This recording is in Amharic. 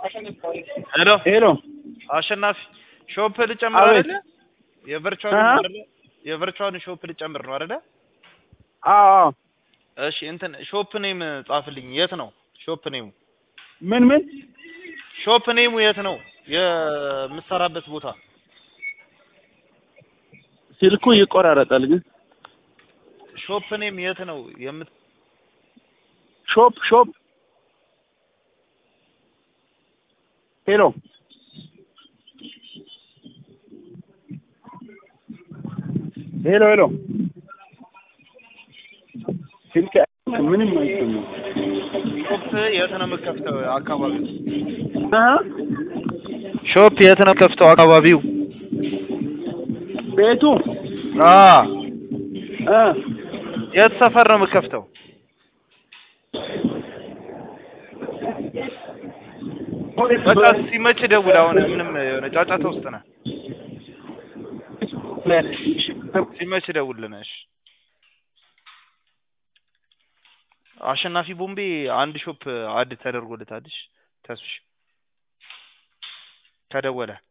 ሄሎ ሄሎ አሸናፊ ሾፕ ልጨምር አቤት። አይደለ? የቨርቹዋል አሀ። አይደለ? የቨርቹዋልን ሾፕ ልጨምር ነው አይደለ? አዎ አዎ እሺ እንትን ሾፕ ኔም ጻፍልኝ። የት ነው ሾፕ ኔሙ? ምን ምን ሾፕ ኔሙ የት ነው የምትሰራበት ቦታ? ስልኩ ይቆራረጣል ግን ሾፕ ኔም የት ነው የምት ሾፕ ሾፕ ሄሎ ሄሎ ሄሎ ስልክ ምንም አይሰማም ሾፕ የት ነው የምከፍተው አካባቢው? አሀ ሾፕ የት ነው ከፍተው አካባቢው? ቤቱ አ እ የት ሰፈር ነው የምከፍተው? በቃ ሲመች ደውል። አሁን ምንም የሆነ ጫጫታ ውስጥ ነህ። ሲመች ደውልልን። እሺ አሸናፊ ቦምቤ አንድ ሾፕ አድ ተደርጎለታል። እሺ ተስፍሽ ከደወለ